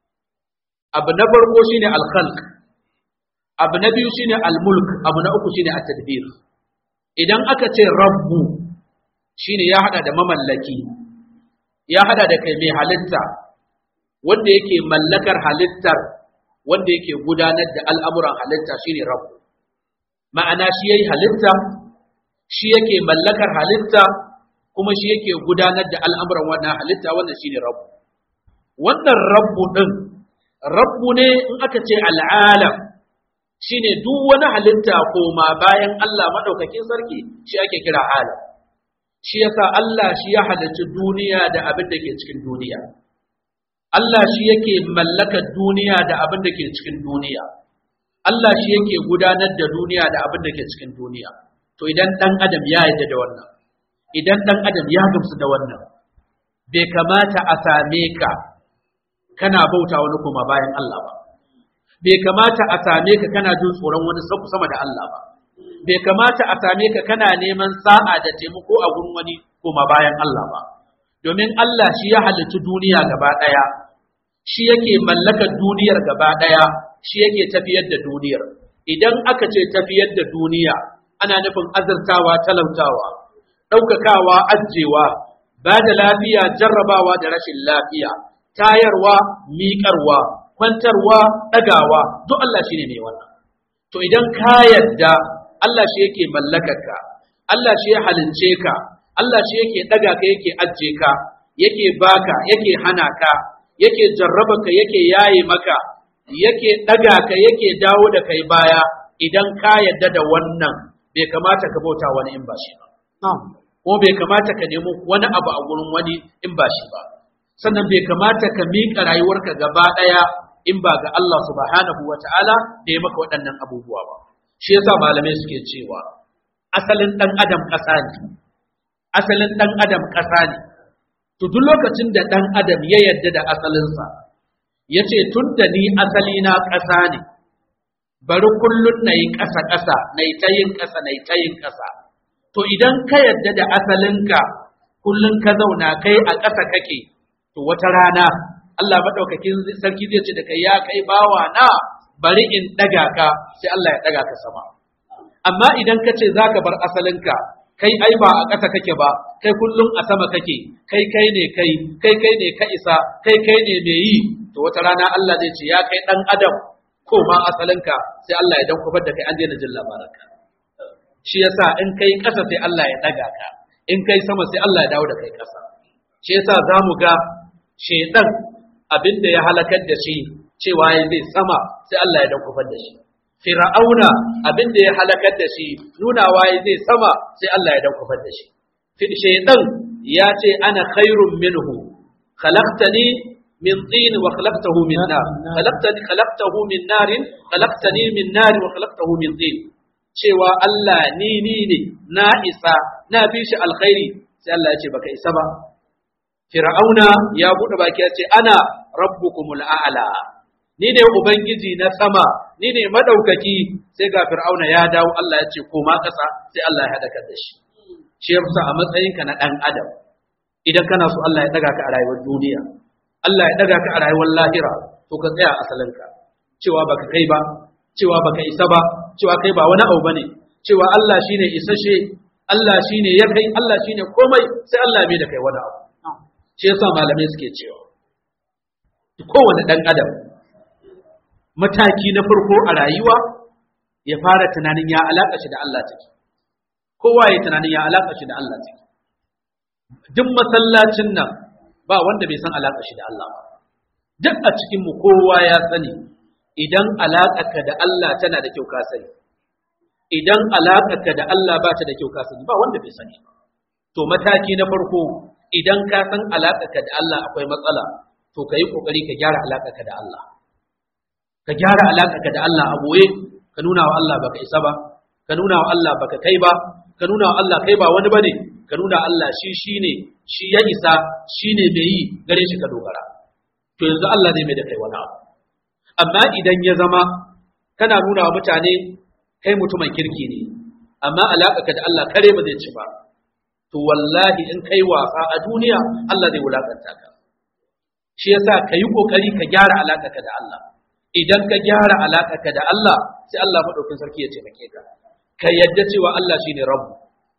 Abu na farko shine al-khalq. Abu na biyu shine al-mulk, abu na uku shine at-tadbir. Idan aka ce rabbu shine ya hada da mamallaki, ya hada da kai mai halitta, wanda yake mallakar halittar wanda yake gudanar da al'amuran halitta shine rabu ma'ana shi yayi halitta shi yake mallakar halitta kuma shi yake gudanar da al'amuran wannan halitta wannan shine rabu wannan rabu din rabu ne in aka ce al'alam shine duk wani halitta koma bayan Allah madaukakin sarki shi ake kira alam shi yasa Allah shi ya halarci duniya da abin da ke cikin duniya Allah shi yake mallakar duniya da abin da ke cikin duniya. Allah shi yake gudanar da duniya da abin da ke cikin duniya. To idan ɗan adam ya yarda da wannan, idan ɗan adam ya gamsu da wannan, bai kamata a same ka kana bauta wani kuma bayan Allah ba. Bai kamata a same ka kana jin tsoron wani sama da Allah ba. Bai kamata a same ka kana neman sa'a da taimako a gurin wani kuma bayan Allah ba. domin Allah shi ya halicci duniya gaba ɗaya shi yake mallakar duniyar gaba ɗaya shi yake tafiyar da duniyar idan aka ce tafiyar da duniya ana nufin azurtawa talautawa ɗaukakawa ajewa ba da lafiya jarrabawa da rashin lafiya tayarwa miƙarwa kwantarwa ɗagawa duk Allah shi ne mai wannan to idan ka yarda Allah shi yake mallakarka Allah shi ya halince ka Allah shi yake ɗaga ka yake ajiye ka yake baka yake hana ka yake jarraba ka yake yaye maka yake ɗaga ka yake dawo da kai baya idan ka yarda da wannan bai kamata ka bauta wani in ba shi ba ko bai kamata ka nemi wani abu a gurin wani in ba shi ba sannan bai kamata ka miƙa rayuwarka gaba ɗaya in ba ga Allah subhanahu wa ta'ala da ya maka waɗannan abubuwa ba shi yasa malamai suke cewa asalin ɗan adam ƙasa ne asalin ɗan adam ƙasa ne to duk lokacin da ɗan adam ya yarda da asalinsa ya ce tun da ni asali na ƙasa ne bari kullum na yi ƙasa ƙasa na yi ta yin ƙasa na yi ta yin ƙasa to idan ka yarda da asalinka kullum ka zauna kai a ƙasa kake to wata rana Allah maɗaukakin sarki zai ce da kai ya kai bawa na bari in ɗaga ka sai Allah ya ɗaga ka sama amma idan ka ce za ka bar asalinka kai ai ba a ƙasa kake ba kai kullum a sama kake kai kai ne kai kai kai ne ka isa kai kai ne mai yi to wata rana Allah zai ce ya kai ɗan adam ko ma asalinka sai Allah ya dan kufar da kai an daina jin labaranka shi yasa in kai ƙasa sai Allah ya ɗaga ka in kai sama sai Allah ya dawo da kai ƙasa shi yasa za mu ga shaidan abin da ya halakar da shi cewa ya zai sama sai Allah ya dan kufar da shi Fir'auna abin da ya halakar da shi nunawa ya zai sama sai Allah ya dan kufar da shi shaidan ya ce ana khairun minhu khalaqtani min tin wa khalaqtahu min nar khalaqtani khalaqtahu min narin khalaqtani min nar wa khalaqtahu min tin cewa Allah ni ni ne na isa na bi shi alkhairi sai Allah ya ce baka isa ba Fir'auna ya buɗe baki ya ce ana rabbukumul a'la ni ne ubangiji na sama ni ne madaukaki sai ga Fir'auna ya dawo Allah ya ce koma ƙasa sai Allah ya haɗa da shi shi yasa a matsayinka na ɗan adam idan kana so Allah ya daga ka a rayuwar duniya Allah ya daga ka a rayuwar lahira to ka tsaya asalinka cewa baka kai ba cewa baka isa ba cewa kai ba wani abu bane cewa Allah shine isashe Allah shine ya kai Allah shine komai sai Allah bai da kai wani abu shi yasa malamai suke cewa kowane dan adam mataki na farko a rayuwa ya fara tunanin ya alaka shi da Allah take kowa ya tunanin ya alaka shi da Allah take duk masallacin nan ba wanda bai san alaka shi da Allah ba duk a cikin mu kowa ya sani idan alaƙarka da Allah tana da kyau ka sani idan alaƙarka da Allah ba ta da kyau ka sani ba wanda bai sani to mataki na farko idan ka san alaƙarka da Allah akwai matsala to ka yi ƙoƙari ka gyara alaƙarka da Allah ka gyara alaƙarka da Allah a boye ka nuna wa Allah baka isa ba ka nuna wa Allah baka kai ba ka nuna wa Allah kai ba wani bane ka nuna Allah shi shine shi ya isa shine mai yi gare shi ka dogara to yanzu Allah zai mai da kai wani abu amma idan ya zama kana nuna wa mutane kai mutumin kirki ne amma alaƙarka da Allah kare ba zai ci ba to wallahi in kai wasa a duniya Allah zai wulakanta ka shi yasa ka yi kokari ka gyara alaƙarka da Allah idan ka gyara alaƙarka da Allah sai Allah madaukin sarki ya taimake ka ka yadda cewa Allah shine rabbu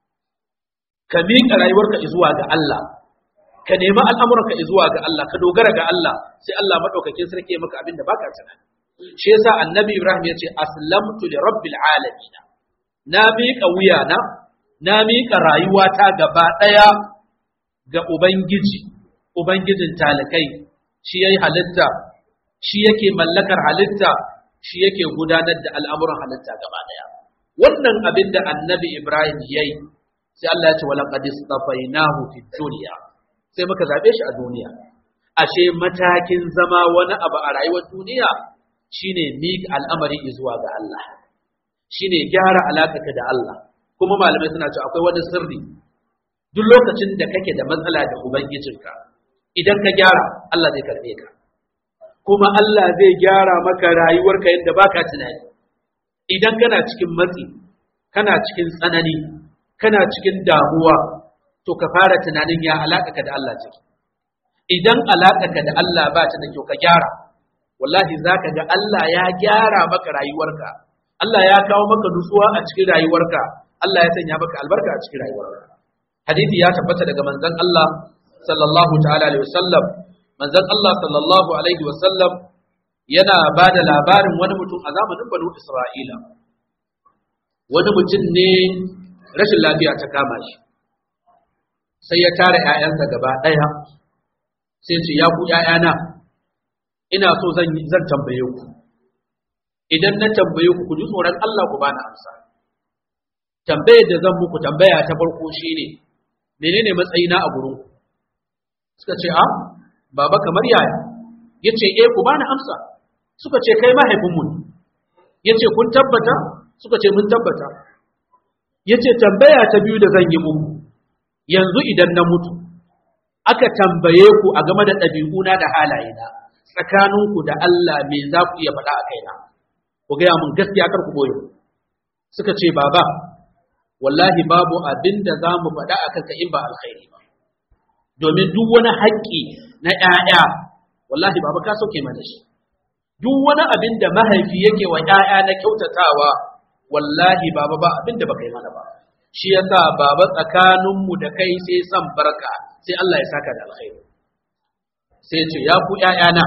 ka miƙa rayuwarka zuwa ga Allah ka nemi al'amuranka zuwa ga Allah ka dogara ga Allah sai Allah madaukakin sarki ya maka abin da baka tunani shi yasa annabi Ibrahim ya ce aslamtu li rabbil alamin na miƙa wuyana na miƙa rayuwata gaba ɗaya ga ubangiji ubangijin talikai shi yayi halitta shi yake mallakar halitta shi yake gudanar da al'amuran halitta gaba ɗaya wannan abin da annabi Ibrahim yayi sai Allah ya ce wala qad istafainahu fid dunya sai muka zaɓe shi a duniya. Ashe matakin zama wani abu a rayuwar duniya shine miƙa al'amari zuwa ga Allah, shine gyara alaƙaka da Allah, kuma malamai suna cewa akwai wani sirri duk lokacin da kake da matsala da Ubangijinka, idan ka gyara Allah zai karɓe ka, kuma Allah zai gyara maka rayuwarka yadda baka tunani. Idan kana cikin matsi, kana cikin tsanani, kana cikin damuwa, to ka fara tunanin ya alaƙa da Allah ciki. idan alaƙarka da Allah ba ta da kyau ka gyara wallahi zaka ga Allah ya gyara maka rayuwarka Allah ya kawo maka nutsuwa a cikin rayuwarka Allah ya sanya maka albarka a cikin rayuwarka hadisi ya tabbata daga manzon Allah sallallahu ta'ala alaihi wasallam manzon Allah sallallahu alaihi wasallam yana ba da labarin wani mutum a zamanin banu Isra'ila wani mutum ne rashin lafiya ta kama shi sai ya tara ‘ya'yansa gaba ɗaya sai ce ya ku ‘ya'yana ina so zan zan tambaye ku idan na tambaye ku ku ji tsoron Allah ku bani amsa tambayar da zan muku tambaya ta farko shine menene matsayina a gurin ku suka ce a baba kamar yaya yace eh ku bani amsa suka ce kai mahaifinmu ne yace kun tabbata suka ce mun tabbata yace tambaya ta biyu da zan yi muku yanzu idan na mutu aka tambaye ku a game da ɗabi'una da halayena tsakaninku da Allah me za ku iya faɗa a kaina ku gaya mun gaskiya kar ku boye suka ce baba wallahi babu abin da za mu faɗa a kanka in ba alkhairi ba domin duk wani haƙƙi na ‘ya'ya wallahi baba ka sauke mana shi duk wani abin da mahaifi yake wa ‘ya'ya na kyautatawa wallahi baba ba abin da baka yi mana ba shi yasa baba tsakaninmu da kai sai san barka sai Allah ya saka da alkhairi sai ce ya ku ‘ya'yana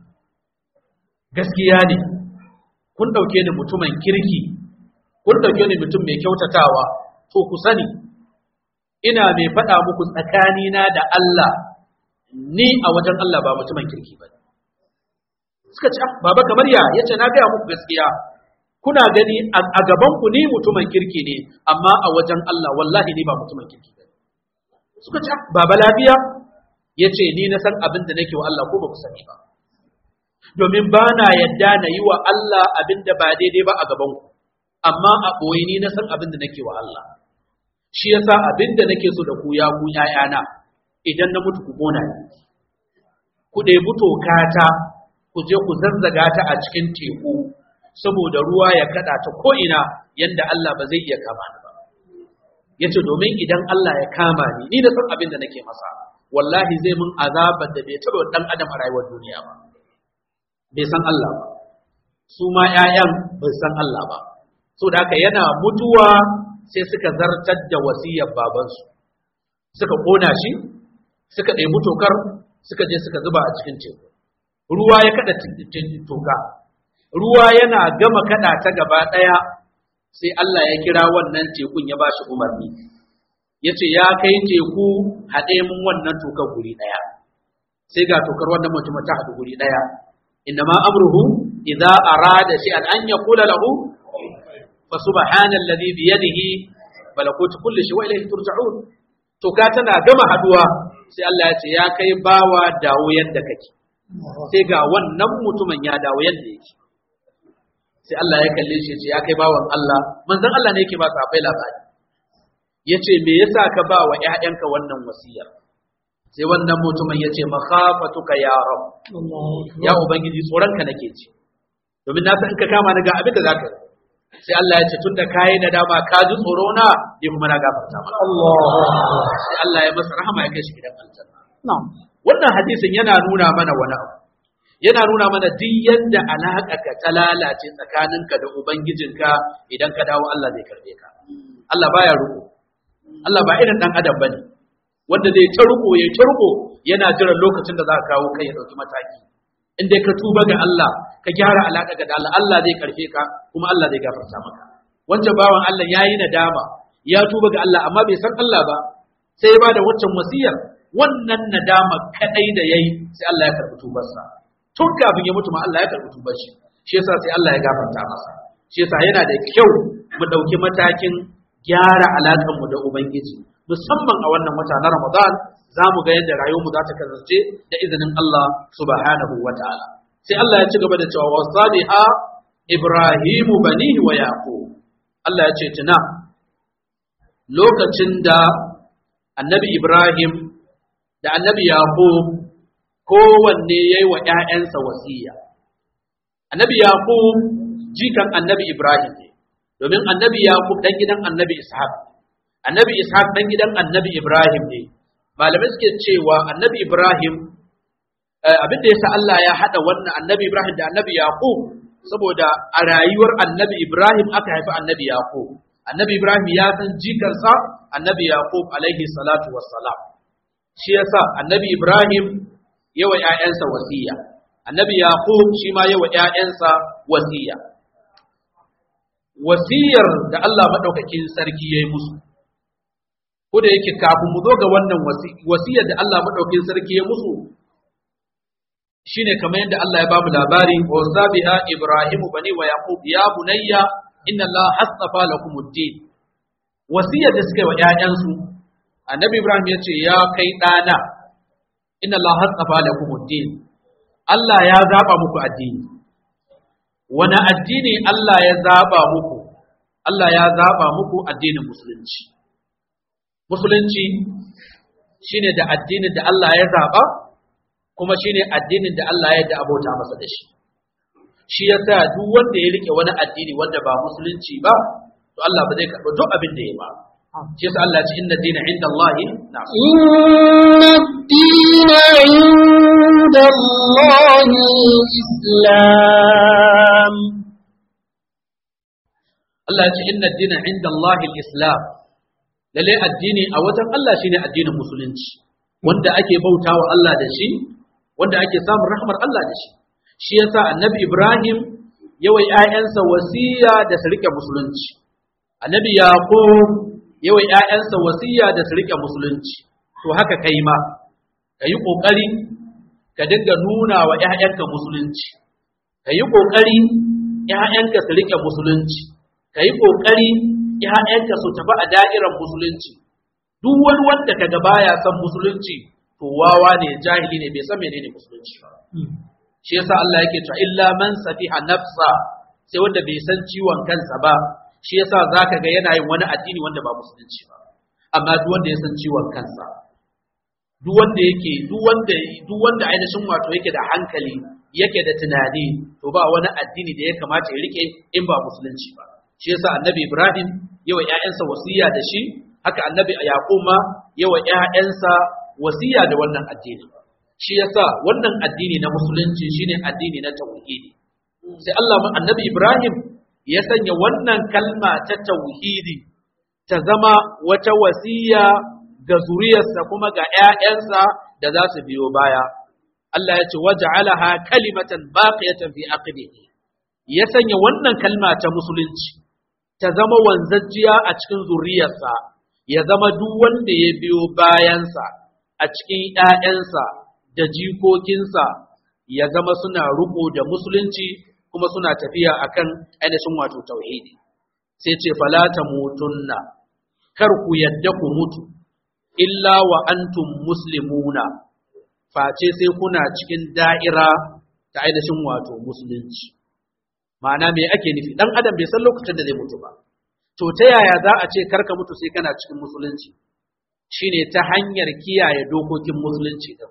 gaskiya ne kun ɗauke ni mutumin kirki kun ɗauke ni mutum mai kyautatawa to ku sani ina mai faɗa muku tsakanina da Allah ni a wajen Allah ba mutumin kirki ba suka ce baba kamar ya yace na gaya muku gaskiya kuna gani a gaban ku ni mutumin kirki ne amma a wajen Allah wallahi ni ba mutumin kirki ba suka ce baba lafiya yace ni na san abin da nake wa Allah ko ba ku sani ba domin ba na yadda na yi wa Allah abin da ba daidai ba a gaban ku amma a ɓoye ni na san abin da nake wa Allah shi yasa abin da nake so da ku ya ku ƴaƴana idan na mutu ku kona ni ku ɗebi tokata ku je ku zazzaga ta a cikin teku saboda ruwa ya kaɗa ta ko'ina yadda Allah ba zai iya kama ni ba ya ce domin idan Allah ya kama ni ni na san abin da nake masa wallahi zai mun azabar da bai taɓa ɗan adam a rayuwar duniya ba bai san Allah ba su ma ‘ya'yan bai san Allah ba so da haka yana mutuwa sai suka zartar da wasiyar babansu suka ƙona shi suka ɗebi tokar suka je suka zuba a cikin teku ruwa ya kada toka ruwa yana gama kada ta gaba ɗaya sai Allah ya kira wannan tekun ya ba shi umarni ya ce ya kai teku haɗe mun wannan tokar guri ɗaya sai ga tokar wannan mutum ta haɗu guri ɗaya إنما أمره إذا أراد شيئا أن يقول له فسبحان الذي بيده ملكوت كل شيء وإليه ترجعون to ka tana gama haduwa sai Allah ya ce ya kai bawa dawo yadda kake sai ga wannan mutumin ya dawo yadda yake sai Allah ya kalle shi ya ce ya kai bawan Allah manzon Allah ne yake ba sahabbai labari yace me yasa ka ba wa ƴaƴanka wannan wasiyar sai wannan mutumin ya ce makhafatuka ya rab ya ubangiji tsoronka nake ci domin na san in ka kama ni ga abin da zaka yi sai Allah ya ce tunda kai na dama ka ji tsoro na ni kuma na gafarta maka sai Allah ya masa rahama ya kai shi gidan aljanna wannan hadisin yana nuna mana wani abu yana nuna mana duk yadda alaƙa ka ta lalace tsakaninka da ubangijinka idan ka dawo Allah zai karbe ka Allah baya ruko Allah ba irin dan adam bane wanda zai ta ruko ya ta ruko yana jiran lokacin da za ka kawo kai ya dauki mataki in dai ka tuba ga Allah ka gyara alaka ga Allah Allah zai karfe ka kuma Allah zai gafarta maka wancan bawan Allah yayi nadama ya tuba ga Allah amma bai san Allah ba sai ya bada waccan wasiyar wannan nadama kadai da yayi sai Allah ya karbi tubarsa tun kafin ya mutu ma Allah ya karbi tubar shi shi yasa sai Allah ya gafarta masa shi yasa yana da kyau mu dauki matakin gyara alakan mu da ubangiji musamman a wannan wata na Ramadan za mu ga yadda rayuwarmu za ta kasance da izinin Allah subhanahu wa ta'ala. Sai Allah ya ci gaba da cewa wasaliha Ibrahimu banihi wa Yaqub. Allah ya ce tuna lokacin da annabi Ibrahim da annabi Yaqub kowanne ya yi wa ‘ya'yansa wasiya. Annabi Yaqub jikan annabi Ibrahim ne, domin annabi Yaqub ɗan gidan annabi Ishaq. Annabi Ishaq ɗan gidan annabi Ibrahim ne. malamai suke cewa annabi Ibrahim abin da yasa Allah ya hada wannan annabi Ibrahim da annabi Yaqub saboda a rayuwar annabi Ibrahim aka haifi annabi Yaqub annabi Ibrahim ya san jikarsa annabi Yaqub alaihi salatu wassalam shi yasa annabi Ibrahim yawa ƴaƴansa wasiya annabi Yaqub shi ma yawa ƴaƴansa wasiya wasiyar da Allah madaukakin sarki yayi musu ko da yake kafin mu zo ga wannan wasiyar da Allah madaukakin sarki ya musu shine kamar yadda Allah ya bamu labari wa zabiha Ibrahim bani wa Yaqub ya bunayya inna Allah hasafa lakum ad-din wasiyar da suka yi wa ƴaƴansu annabi Ibrahim ya ce ya kai ɗana inna Allah hasafa lakum ad-din Allah ya zaba muku addini wani addini Allah ya zaba muku Allah ya zaba muku addinin musulunci musulunci shine da addinin da Allah ya zaba kuma shine addinin da Allah ya da abota masa da shi shi yasa duk wanda ya rike wani addini wanda ba musulunci ba to Allah ba zai karɓi duk abin da ya ba shi yasa Allah ya ce inna dina inda Allah na inna dina inda Allah islam Allah ya ce inna dina inda Allah islam lalle addini a wajen Allah shine addinin musulunci wanda ake bautawa Allah da shi wanda ake samun rahmar Allah da shi shi yasa annabi Ibrahim yawa ƴaƴansa wasiya da su rike musulunci annabi Yaqub yawa ƴaƴansa wasiya da su rike musulunci to haka kai ma kayi kokari ka dinga nuna wa ƴaƴanka musulunci kayi kokari ƴaƴanka su rike musulunci kayi kokari ƴaƴanka su tafi a da'irar musulunci duk wani wanda kaga baya son musulunci to wawa ne jahili ne bai san menene musulunci ba shi yasa Allah yake cewa illa man safiha nafsa sai wanda bai san ciwon kansa ba shi yasa zaka ga yana yin wani addini wanda ba musulunci ba amma duk wanda ya san ciwon kansa duk wanda yake duk wanda duk wanda ainihin wato yake da hankali yake da tunani to ba wani addini da ya kamata ya rike in ba musulunci ba shi yasa annabi Ibrahim yawa ƴaƴansa wasiya da shi haka annabi Yaqub ma yawa ƴaƴansa wasiya da wannan addini shi yasa wannan addini na musulunci shine addini na tauhidi sai Allah annabi Ibrahim ya sanya wannan kalma ta tauhidi ta zama wata wasiya ga zuriyarsa kuma ga ƴaƴansa da za su biyo baya Allah ya ce waja'alaha kalimatan baqiyatan fi aqibihi ya sanya wannan kalma ta musulunci ta zama wanzajjiya a cikin zuriyarsa ya zama duk wanda ya biyo bayansa a cikin ‘ya'yansa da jikokinsa ya zama suna riƙo da musulunci kuma suna tafiya akan ainihin wato tauhidi sai ce falata mutunna kar ku yadda ku mutu illa wa antum muslimuna face sai kuna cikin da'ira ta ainihin wato musulunci ma'ana me ake nufi dan adam bai san lokacin da zai mutu ba to ta yaya za a ce karka mutu sai kana cikin musulunci shine ta hanyar kiyaye dokokin musulunci din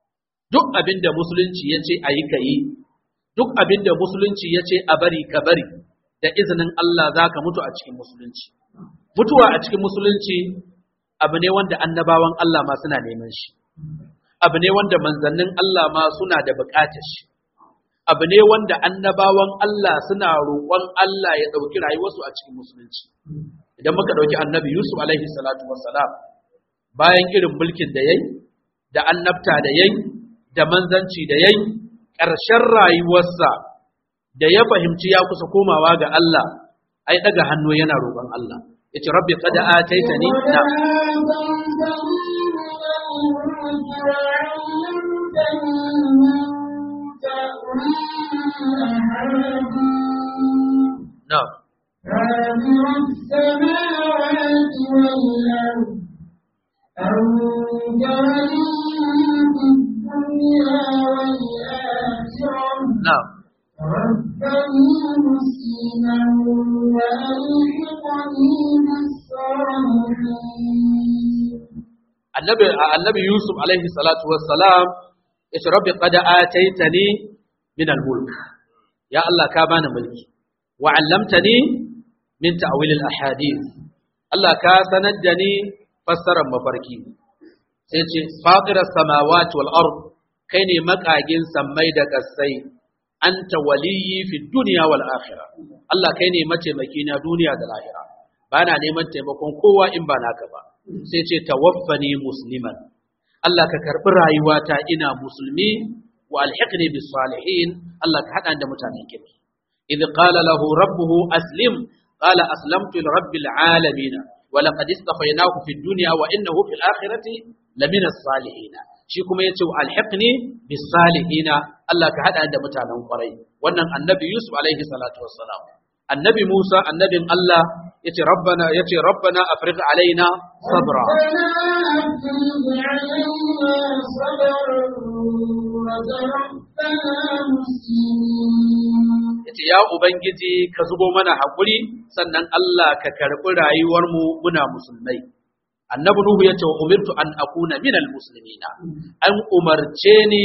duk abin da musulunci ya ce a yi ka yi duk abin da musulunci ya ce a bari ka bari da izinin Allah za ka mutu a cikin musulunci mutuwa a cikin musulunci abu ne wanda annabawan Allah ma suna neman shi abu ne wanda manzannin Allah ma suna da buƙatar shi abu ne wanda annabawan Allah suna roƙon Allah ya ɗauki rayuwarsu a cikin musulunci idan muka ɗauki annabi Yusuf alaihi salatu wassalam bayan irin mulkin da yayi da annabta da yayi da manzanci da yayi ƙarshen rayuwarsa da ya fahimci ya kusa komawa ga Allah ai daga hannu yana roƙon Allah yace rabbi qad ataitani na na فاطر السماوات والأرض أنت ولي في الدنيا والآخرة na ربني مسلما وألحقني بالصالحين annabi annabi Yusuf alaihi salatu wassalam yace rabbi qad ataitani min al-mulk ya Allah ka bani mulki wa 'allamtani min ta'wil al-ahadith Allah ka sanar da ni fassarar mafarki sai ce fatira samawati wal ard kai ne makagin sammai da kasai anta waliyyi fi dunya wal akhirah Allah kai ne mataimaki na duniya da lahira bana neman taimakon kowa in ba naka ba sai ce tawaffani musliman Allah ka karbi rayuwata ina musulmi wa alhiqni bis salihin Allah ka hada da mutanen kirki idh qala lahu rabbuhu aslim qala aslamtu li rabbil alamin wa laqad istafaynahu fid dunya wa innahu fil akhirati lamina salihin shi kuma yace wa alhiqni bis salihin Allah ka hada da mutanen kwarai wannan annabi Yusuf alaihi salatu wassalam annabi Musa annabin Allah yace rabbana yace rabbana afrigh alaina sabra yace ya ubangiji ka zubo mana hakuri sannan Allah ka karbi rayuwar mu muna musulmai annabi nuhu yace wa umirtu an akuna minal muslimina an umarce ni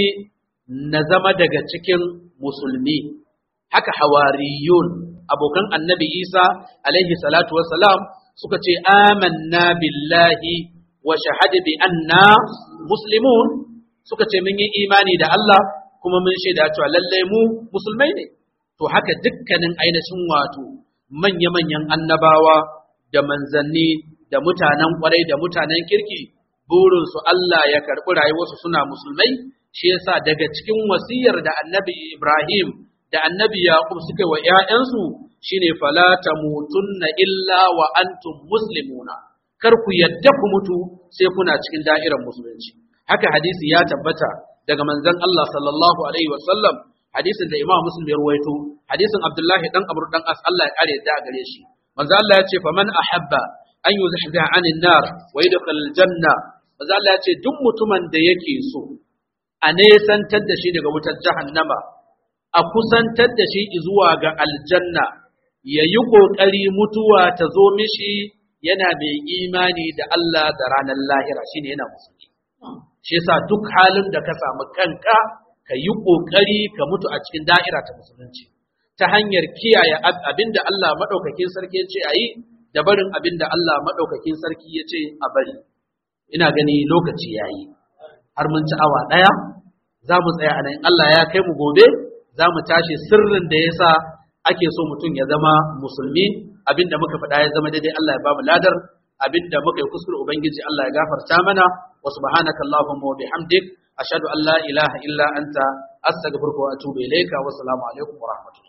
na zama daga cikin musulmi haka hawariyun abokan annabi Isa alaihi salatu wassalam suka ce amanna billahi wa shahada bi anna muslimun suka ce mun yi imani da Allah kuma mun shaida cewa lalle mu musulmai ne to haka dukkanin ainihin wato manya-manyan annabawa da manzanni da mutanen kwarai da mutanen kirki burinsu Allah ya karɓi rayuwarsu suna musulmai shi yasa daga cikin wasiyar da annabi Ibrahim da annabi Yaqub suka wa ‘ya'yansu shine fala tamutunna illa wa antum muslimuna kar ku yadda ku mutu sai kuna cikin da'irar musulunci haka hadisi ya tabbata daga manzon Allah sallallahu alaihi wa sallam hadisin da Imam Muslim ya ruwaito hadisin Abdullahi dan Amr dan As Allah ya kare yadda gare shi manzon Allah ya ce faman ahabba an yuzahziha anin nar wa yadkhul janna manzon Allah ya ce duk mutumin da yake so a nesantar da shi daga wutar jahannama a kusantar da shi zuwa ga aljanna ya yi ƙoƙari mutuwa ta zo mishi yana mai imani da Allah da ranar lahira shine yana musulmi shi yasa duk halin da ka samu kanka ka yi ƙoƙari ka mutu a cikin da'ira ta musulunci ta hanyar kiyaye abinda Allah maɗaukakin sarki ya ce a yi da barin abinda Allah maɗaukakin sarki ya ce a bari ina gani lokaci ya yi har mun ci awa ɗaya za mu tsaya a nan Allah ya kai mu gobe za mu tashi sirrin da ya sa ake so mutum ya zama musulmi abinda muka faɗa ya zama daidai Allah ya ba mu ladar abinda muka yi kuskure ubangiji Allah ya gafarta mana wa subhanaka allahumma wa bihamdik ashhadu an la ilaha illa anta astaghfiruka wa atubu ilayka wa assalamu alaikum wa rahmatullahi